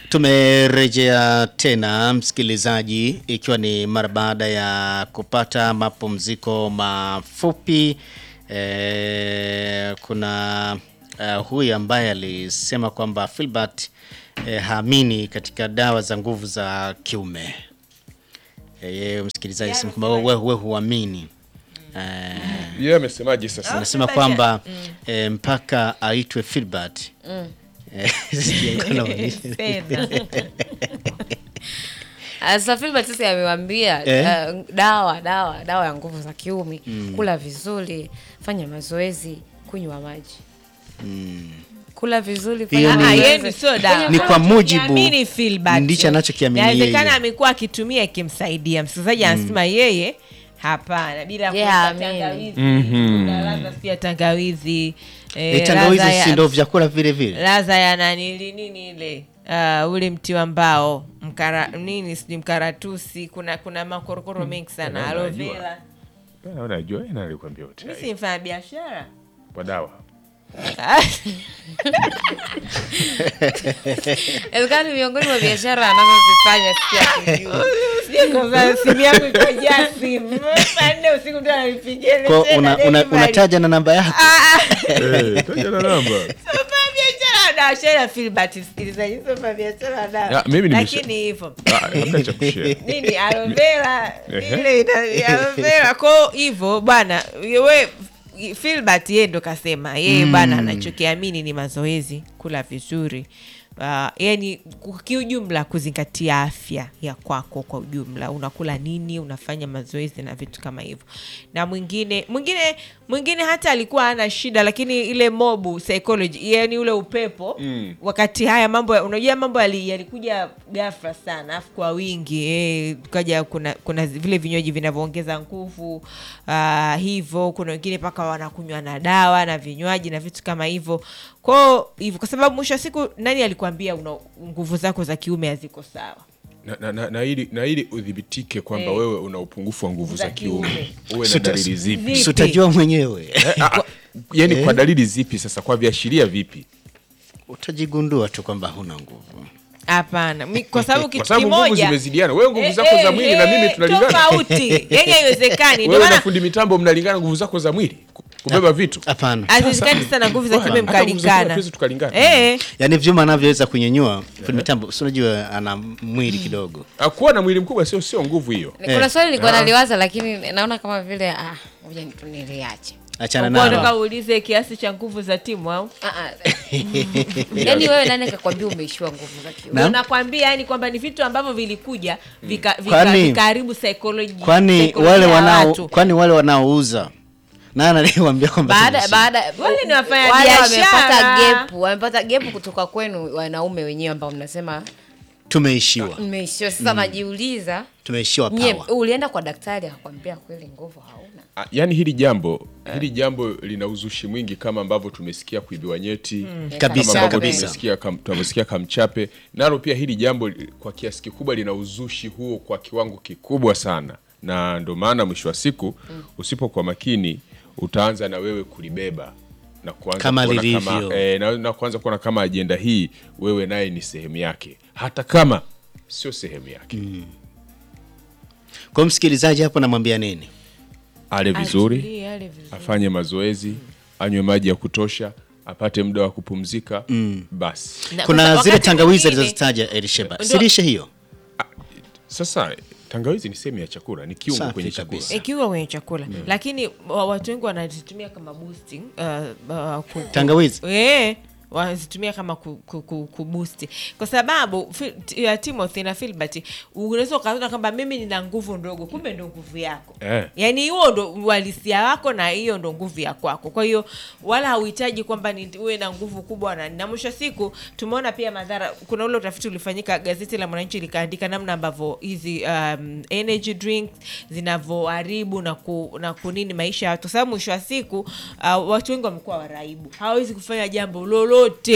Tumerejea tena msikilizaji, ikiwa ni mara baada ya kupata mapumziko mafupi. E, kuna uh, huyu ambaye alisema kwamba Filbert e, haamini katika dawa za nguvu za kiume. E, msikilizaji sema kwamba wewe wewe huamini. Eh, Yeye amesemaje sasa? anasema kwamba e, mpaka aitwe Filbert. Eh, sijui alikuwa anamaanisha. Fedha. Sasa Filbert sasa amewambia Eh? uh, dawa dawa dawa ya nguvu za kiume kula vizuri fanya mazoezi kunywa maji kula vizuri Hiyo fanya ni- Ah, Ni- yeye mazoezi. ni sio dawa. Ni kwa mujibu- Anachokiamini Filbert. ndicho anachokiamini yeye. Inawezekana amekuwa akitumia ikimsaidia. Msikilizaji anasema yeye hapana bila Yeye kuweka haamini. tangawizi. Mhm. Kuna ladha pia tangawizi. Eh, Eh, tangawizi ladha ya- si ndio vyakula vile vile. ladha ya nanili nini ile uh, ule mti wa mbao mkara nini sijui mkaratusi kuna kuna makorokoro mengi sana Eh, aloe najua. vera Wewe Unajua yeye alikwambia yote. mi si mfanya biashara Kwa dawa. Inawezekana ni miongoni mwa biashara anazozifanya sikia kujua Sijui kama simu yangu ikajaa simu saa nne usiku mtu ananipigia Kwa tena una, una, delivery. unataja na namba yako. Eh, taja na namba. Sofanya biashara na share Filbert msikilizaji sofanya biashara na Ya, mimi nimesha- lakini hivyo Ah, hamna cha kushare. nini aloe vera Ehe. ile ina- aloe vera ko hivyo bwana we Filbert yeye ndo kasema yeye bwana anachokiamini ni mazoezi kula vizuri Uh, yani ku- kiujumla kuzingatia afya ya kwako kwa ujumla unakula nini unafanya mazoezi na vitu kama hivyo na mwingine mwingine mwingine hata alikuwa ana shida lakini ile mobu psychology yani ule upepo Mm. wakati haya mambo ya- unajua mambo yali- yalikuja ghafla sana afu kwa wingi eh, kaja kuna kuna vile vinywaji vinavyoongeza nguvu uh, hivyo kuna wengine mpaka wanakunywa na dawa na vinywaji na vitu kama hivyo kwao hivyo kwa sababu mwisho wa siku nani alikuambia una nguvu zako za kiume haziko sawa Na, na, na, na, ili, na ili udhibitike kwamba Eh. wewe una upungufu wa nguvu Za za kiume kiume. uwe na Suta- dalili zipi? Zipi? Si utajua mwenyewe. Eh, ah, ah, yani kwa dalili zipi sasa kwa viashiria vipi Utajigundua tu kwamba huna nguvu. hapana Mi- kwa sababu kwa kitu sababu nguvu kimoja zimezidiana wewe nguvu Eh, zako za eh, mwili na mimi eh, tunalingana tofauti yani haiwezekani ndio wewe na maana fundi mitambo mnalingana nguvu zako za mwili ku- kubeba vitu Hapana. haziwezekani sana nguvu za Bwana, kiume hata nguvu za kiume mkalingana hatuwezi tukalingana. Eh, Yaani vyuma anavyoweza kunyenyua fundi mitambo, si unajua ana mwili kidogo. Ah, kuwa na mwili mkubwa sio sio nguvu hiyo kuna swali nilikuwa naliwaza lakini naona kama vile ah ngoja nitu- niliache Achana ulikuwa unataka nalo. uulize kiasi cha nguvu za timu au Ah, ah. yaani wewe nani akakwambia umeishiwa nguvu za kiume Naam. nakwambia yani kwamba ni vitu ambavyo vilikuja vika- vika- Kwani- vikaharibu psychology Kwani psychology wale ya wanao watu. kwani wale wanaouza nani aliwaambia kwamba baada tumeshinda? baada Wale ni wafanya wale biashara. wamepata gepu wamepata gepu kutoka kwenu wanaume wenyewe ambao mnasema tumeishiwa. mmeishiwa sasa najiuliza Tumeishiwa nye power. ulienda kwa daktari akakwambia kweli nguvu hauna Ah, yaani hili jambo hili jambo lina uzushi mwingi kama ambavyo tumesikia kuibiwa nyeti Kabisa, kama ambavyo kabisa. tumesikia kam, tunavyosikia kamchape nalo pia hili jambo li- kwa kiasi kikubwa lina uzushi huo kwa kiwango kikubwa sana na ndo maana mwisho wa siku usipokuwa makini utaanza na wewe kulibeba na kuanza Kama kuona lilivyo. kama, eh, na, na kuanza kuona kama ajenda hii wewe naye ni sehemu yake hata kama sio sehemu yake Kwa msikilizaji hapo namwambia nini? ale vizuri Atulie, ale vizuri. afanye mazoezi anywe maji ya kutosha apate muda wa kupumzika basi Na Kuna wakati zile tangawizi mwingine- alizozitaja Elisheba. Ndio. Silishe hiyo. sasa tangawizi ni sehemu ya chakula ni kiungo Safi kwenye chakula kabisa. ikiwa kwenye chakula lakini wa- watu wengi wanazitumia kama boosting uh, uh, ku- ku- Tangawizi? eh, wanazitumia kama ku, ku, ku, kubusti kwa sababu Phil- t- ya Timothy na Filbert unaweza ukaona kwamba mimi nina nguvu ndogo kumbe ndo nguvu yako Eh. yaani huo ndo uhalisia wako na hiyo ndo nguvu ya kwako kwa hiyo wala hauhitaji kwamba ni- uwe na nguvu kubwa na, na mwisho wa siku tumeona pia madhara kuna ule utafiti ulifanyika gazeti la mwananchi likaandika namna ambavyo hizi um, energy drinks zinavyoharibu na, ku, na kunini maisha ya watu kwa sababu mwisho wa siku uh, watu wengi wamekuwa waraibu hawawezi kufanya jambo lolote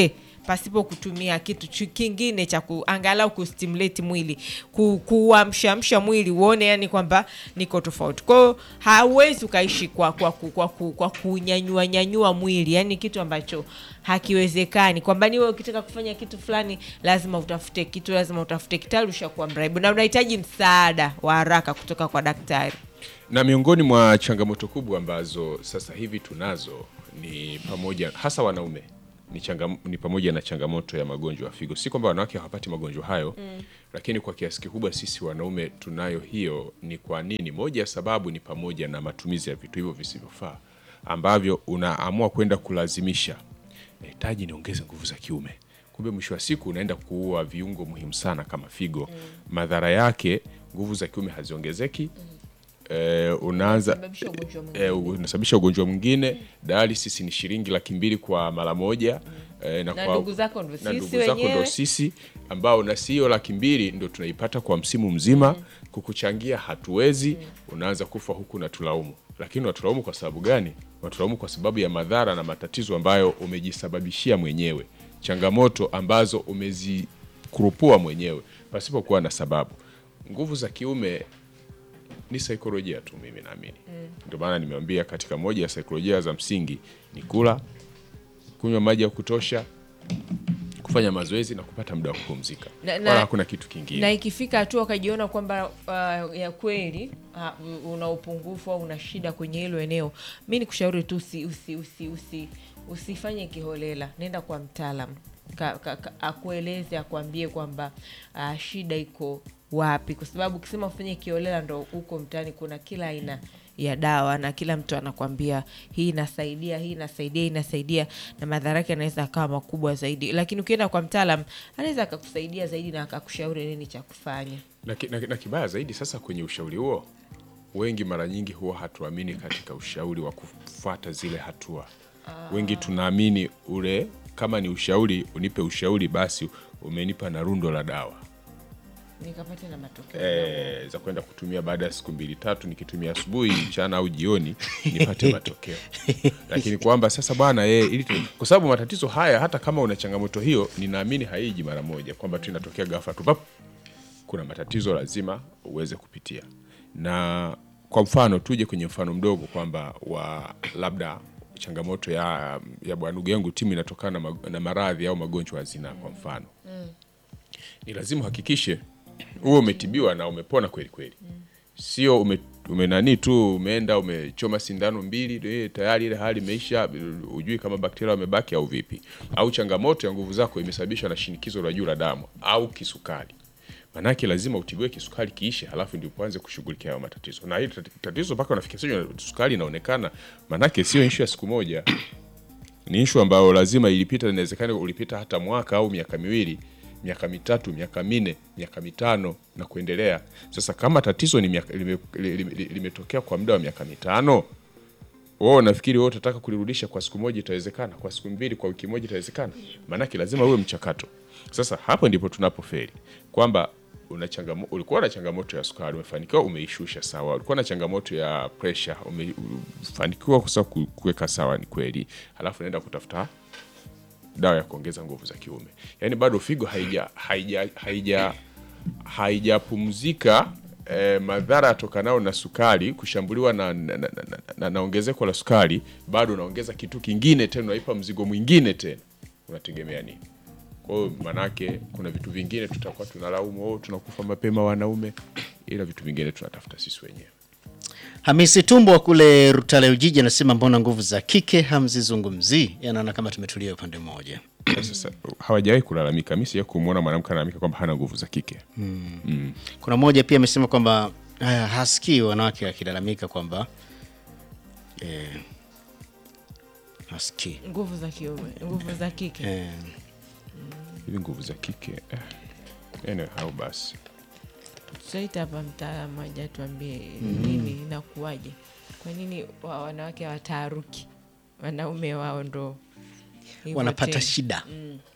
pasipo kutumia kitu chu- kingine cha kuangalau kustimulate mwili ku, kuamshamsha mwili uone yani kwamba niko tofauti kwao hauwezi ukaishi kwa kwa, kwa, kwa, kwa, kwa kunyanyua nyanyua mwili yani kitu ambacho hakiwezekani kwamba niwe ukitaka kufanya kitu fulani lazima utafute kitu lazima utafute kitalu ushakuwa mraibu na unahitaji msaada wa haraka kutoka kwa daktari na miongoni mwa changamoto kubwa ambazo sasa hivi tunazo ni pamoja hasa wanaume ni, changam, ni pamoja na changamoto ya magonjwa ya figo si kwamba wanawake hawapati magonjwa hayo mm. lakini kwa kiasi kikubwa sisi wanaume tunayo hiyo ni kwa nini moja ya sababu ni pamoja na matumizi ya vitu hivyo visivyofaa ambavyo unaamua kwenda kulazimisha nahitaji niongeze nguvu za kiume kumbe mwisho wa siku unaenda kuua viungo muhimu sana kama figo mm. madhara yake nguvu za kiume haziongezeki mm eh, unaanza Sababisha ugonjwa mwingine. eh, unasababisha ugonjwa mwingine dialysis ni shilingi laki mbili kwa mara moja eh, Na kwa- ndugu zako ndo na sisi ndugu zako ndo wenyewe. sisi ambao na sio laki mbili ndo tunaipata kwa msimu mzima kukuchangia hatuwezi unaanza kufa huku na tulaumu lakini watulaumu kwa sababu gani watulaumu kwa sababu ya madhara na matatizo ambayo umejisababishia mwenyewe changamoto ambazo umezikurupua mwenyewe pasipokuwa na sababu nguvu za kiume ni saikolojia tu mimi naamini ndio maana nimeambia katika moja ya saikolojia za msingi ni kula kunywa maji ya kutosha kufanya mazoezi na kupata muda wa kupumzika Na- na- wala hakuna kitu kingine na ikifika hatua ukajiona kwamba uh, ya kweli uh, una upungufu au una shida kwenye hilo eneo mi ni kushauri tu usi, usi, usi, usi, usifanye kiholela nenda kwa mtaalam ka, ka, ka, akueleze akuambie kwamba uh, shida iko wapi kwa sababu ukisema ufanye kiholela ndo huko mtaani kuna kila aina ya dawa na kila mtu anakwambia hii inasaidia hii inasaidia hii inasaidia na madhara yake anaweza akawa makubwa zaidi lakini ukienda kwa mtaalam anaweza akakusaidia zaidi na akakushauri nini cha kufanya na, ki- na, na kibaya zaidi sasa kwenye ushauri huo wengi mara nyingi huwa hatuamini katika ushauri wa kufuata zile hatua wengi tunaamini ule kama ni ushauri unipe ushauri basi umenipa na rundo la dawa nikapate na matokeo e, za kwenda kutumia baada ya siku mbili tatu nikitumia asubuhi mchana au jioni nipate matokeo lakini kwamba sasa bwana yeye ili tu- kwa sababu matatizo haya hata kama una changamoto hiyo ninaamini haiji mara moja kwamba tu inatokea ghafla tu pap kuna matatizo lazima uweze kupitia na kwa mfano tuje kwenye mfano mdogo kwamba wa labda changamoto ya, ya bwanugu yangu timu inatokana na, mag- na maradhi au magonjwa ya zinaa kwa mfano ni lazima uhakikishe huo umetibiwa na umepona kweli kweli sio ume, umenani tu umeenda umechoma sindano mbili eh, tayari ile hali imeisha ujui kama bakteria wamebaki au vipi au changamoto ya nguvu zako imesababishwa na shinikizo la juu la damu au kisukari manake lazima utibiwe kisukari kiishe halafu ndio uanze kushughulikia hayo matatizo na hili tati- tatizo mpaka unafikia sio sukari inaonekana manake sio issue ya siku moja ni ishu ambayo lazima ilipita, inawezekana ulipita hata mwaka au miaka miwili, miaka mitatu, miaka minne, miaka mitano na kuendelea. Sasa kama tatizo ni miaka- lime- lime- limetokea kwa muda wa miaka mitano, wewe unafikiri wewe utataka kulirudisha kwa siku moja itawezekana? Kwa siku mbili, kwa wiki moja itawezekana? Maanake lazima uwe mchakato. Sasa hapo ndipo tunapofeli kwamba una changamo, ulikuwa na changamoto ya sukari umefanikiwa, umeishusha sawa. Ulikuwa na changamoto ya pressure umefanikiwa kusa ku- kuweka sawa, ni kweli, halafu naenda kutafuta dawa ya kuongeza nguvu za kiume, yaani bado figo haija haija haija haijapumzika eh, madhara yatokanayo na sukari kushambuliwa na, na, na, na, na, na ongezeko la sukari, bado unaongeza kitu kingine tena, unaipa mzigo mwingine tena, unategemea nini? Kwa hiyo manake kuna vitu vingine tutakuwa tunalaumu, oh, tunakufa mapema wanaume, ila vitu vingine tunatafuta sisi wenyewe. Hamisi Tumbo wa kule Rutale Ujiji anasema mbona nguvu za kike hamzizungumzii? Yanaona kama tumetulia upande mmoja. Sasa hawajawahi kulalamika, mi sijawahi kumwona mwanamke analalamika kwamba hana nguvu za kike. Kuna mmoja pia amesema kwamba haya, hasikii wanawake wakilalamika kwamba eh, hasikii nguvu za kiume nguvu za kike eh, Hivi nguvu za kike eh, ene au basi tutaita hapa mtaalamu aja tuambie nini inakuwaje kwa nini wa- wanawake hawataaruki wanaume wao ndo hivyo wanapata tena. shida.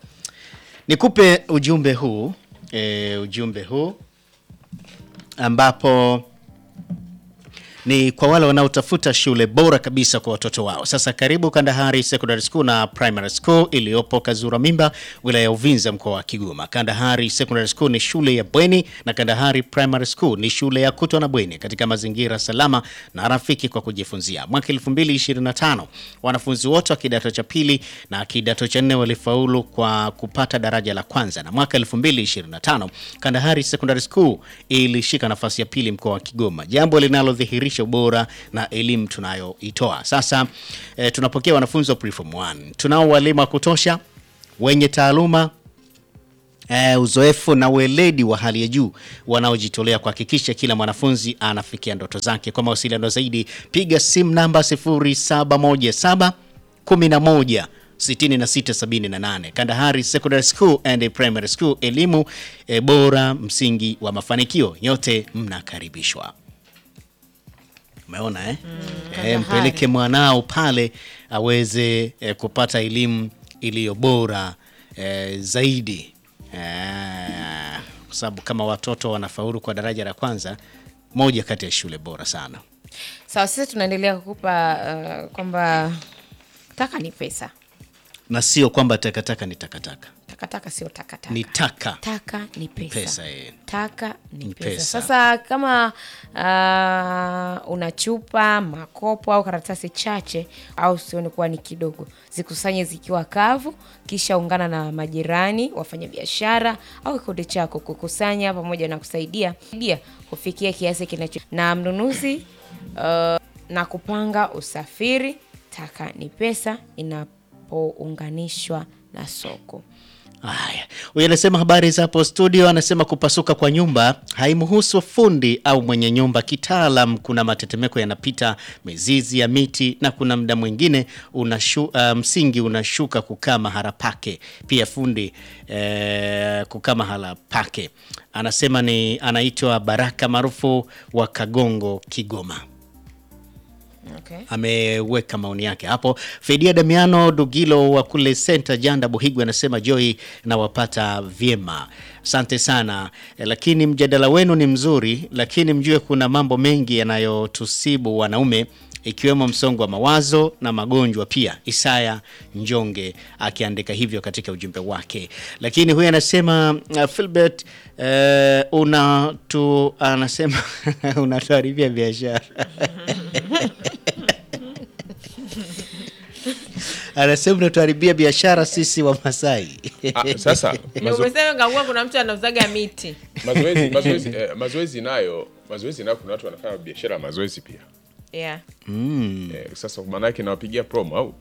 Nikupe ujumbe huu e, ujumbe huu ambapo ni kwa wale wanaotafuta shule bora kabisa kwa watoto wao. Sasa karibu Kandahari Secondary School na Primary School iliyopo Kazura Mimba, wilaya ya Uvinza, mkoa wa Kigoma. Kandahari Secondary School ni shule ya bweni na Kandahari Primary School ni shule ya kutwa na bweni katika mazingira salama na rafiki kwa kujifunzia. Mwaka 2025 wanafunzi wote wa kidato cha pili na kidato cha nne walifaulu kwa kupata daraja la kwanza, na mwaka 2025 Kandahari Secondary School ilishika nafasi ya pili mkoa wa Kigoma, jambo linalodhihirisha ubora na elimu tunayoitoa. Sasa eh, tunapokea wanafunzi wa preform 1. Tunao walimu wa kutosha wenye taaluma eh, uzoefu na weledi wa hali ya juu wanaojitolea kuhakikisha kila mwanafunzi anafikia ndoto zake. Kwa mawasiliano zaidi piga simu namba 0717 11 6678. Kandahari Secondary School and Primary School, elimu eh, bora, msingi wa mafanikio. Nyote mnakaribishwa. Umeona eh? Eh, mpeleke mwanao pale aweze eh, kupata elimu iliyo bora eh, zaidi eh, kwa sababu kama watoto wanafaulu kwa daraja la kwanza, moja kati ya shule bora sana. Sawa, sisi tunaendelea kukupa uh, kwamba taka ni pesa, na sio kwamba takataka ni takataka, takataka sio takataka ni taka taka ni pesa, Pesa, eh. taka ni Ni pesa. pesa. Sasa kama uh, una chupa, makopo au karatasi chache au sioni kuwa ni kidogo, zikusanye zikiwa kavu, kisha ungana na majirani, wafanyabiashara au kikundi chako kukusanya pamoja na kusaidia dia kufikia kiasi kinacho na mnunuzi uh, na kupanga usafiri. Taka ni pesa inapounganishwa na soko. Haya, huyu anasema habari za hapo studio. Anasema kupasuka kwa nyumba haimhusu fundi au mwenye nyumba. Kitaalam, kuna matetemeko yanapita mizizi ya miti na kuna muda mwingine unashu, uh, msingi unashuka kukaa mahala pake. Pia fundi eh, kukaa mahala pake. Anasema ni anaitwa Baraka maarufu wa Kagongo, Kigoma Okay. ameweka maoni yake hapo. Fedia Damiano Dugilo wa kule Center Janda Buhigwe anasema Joy nawapata vyema, asante sana eh, lakini mjadala wenu ni mzuri, lakini mjue kuna mambo mengi yanayotusibu wanaume ikiwemo msongo wa mawazo na magonjwa pia. Isaya Njonge akiandika hivyo katika ujumbe wake, lakini huyu anasema uh, Philbert uh, una tu anasema unatuharibia biashara anasema unatuharibia biashara sisi wa Masai. Ah, sasa mazo, umesema kangua kuna mtu anauzaga miti mazoezi mazoezi eh, mazoezi nayo mazoezi nayo kuna watu wanafanya biashara ya mazoezi pia yeah. eh, sasa maana yake nawapigia promo au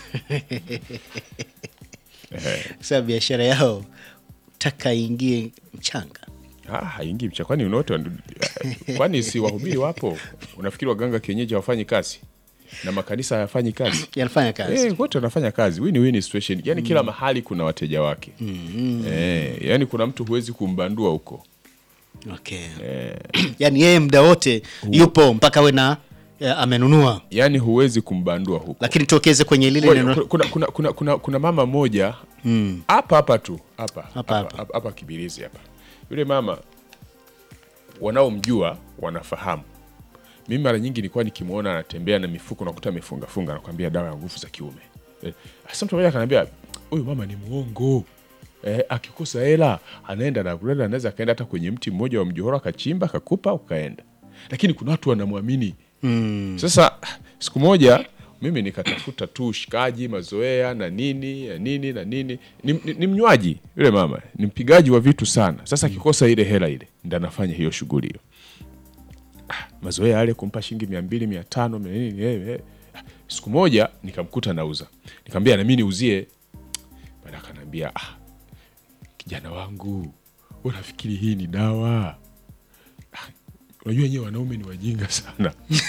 Sasa biashara yao taka ingie mchanga. Ah, haingii mcha kwani unaote wa- kwani si wahubiri wapo unafikiri waganga kienyeji hawafanyi kazi na makanisa hayafanyi kazi Yanafanya kazi. Eh, wote wanafanya kazi win win situation yani kila mahali kuna wateja wake eh, yani kuna mtu huwezi kumbandua huko Okay. Yaani yeye muda wote yupo mpaka we na eh, amenunua. yani huwezi kumbandua huko Lakini tuokeze kwenye lile Ngoja, neno kuna, kuna, kuna, kuna, kuna mama moja hapa hapa tu hapa Hapa, hapa hapa hapa Kibirizi hapa, yule mama wanaomjua wanafahamu. Mimi mara nyingi nilikuwa nikimwona anatembea na mifuko, nakuta amefunga funga, nakwambia dawa ya nguvu za kiume. Eh, Sasa mtu mmoja akaniambia huyu mama ni mwongo eh, akikosa hela anaenda na kulala, anaweza akaenda hata kwenye mti mmoja wa mjohoro akachimba akakupa ukaenda, lakini kuna watu wanamwamini sasa siku moja mimi nikatafuta tu ushikaji mazoea na nini na nini na nini ni, ni, ni mnywaji yule mama ni mpigaji wa vitu sana sasa akikosa ile hela ile ndo anafanya hiyo shughuli hiyo Ah, mazoea yale kumpa shilingi mia mbili mia tano mia nini eh, eh. Ah, siku moja nikamkuta nauza nikamwambia nami niuzie baada akaniambia ah, kijana wangu unafikiri hii ni dawa Ah, unajua wenyewe wanaume ni wajinga sana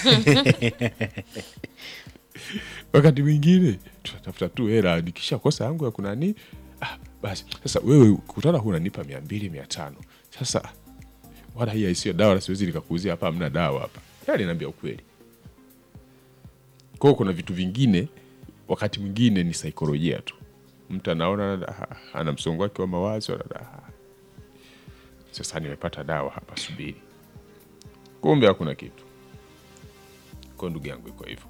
wakati mwingine tunatafuta tu hela nikisha kosa yangu ya kunani ah, basi sasa wewe kutana huu unanipa mia mbili mia tano sasa wala hii haisiyo dawa na siwezi nikakuuzia hapa hamna dawa hapa yeye aliniambia ukweli kwao kuna vitu vingine wakati mwingine ni saikolojia tu mtu anaona ah, ana msongo wake wa mawazo ana- ah, sasa nimepata dawa hapa subiri kumbe hakuna kitu kwa ndugu yangu iko hivyo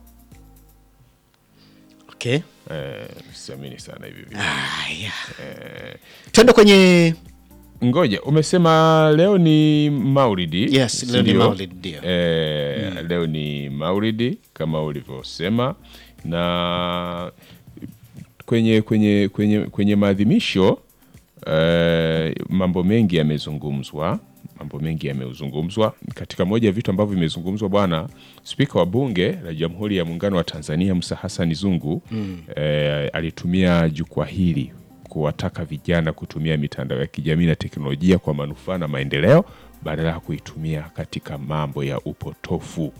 Okay. eh, siamini sana hivi vitu. Haya. Twende kwenye ngoja umesema leo ni maulidi Yes, si leo ni ndio? Maulid, ndio. eh, leo ni maulidi kama ulivyosema na kwenye kwenye kwenye kwenye maadhimisho eh, mambo mengi yamezungumzwa mambo mengi yamezungumzwa katika moja ya vitu ambavyo vimezungumzwa bwana spika wa bunge la jamhuri ya muungano wa tanzania musa hasani zungu eh, alitumia jukwaa hili kuwataka vijana kutumia mitandao ya kijamii na teknolojia kwa manufaa na maendeleo badala ya kuitumia katika mambo ya upotofu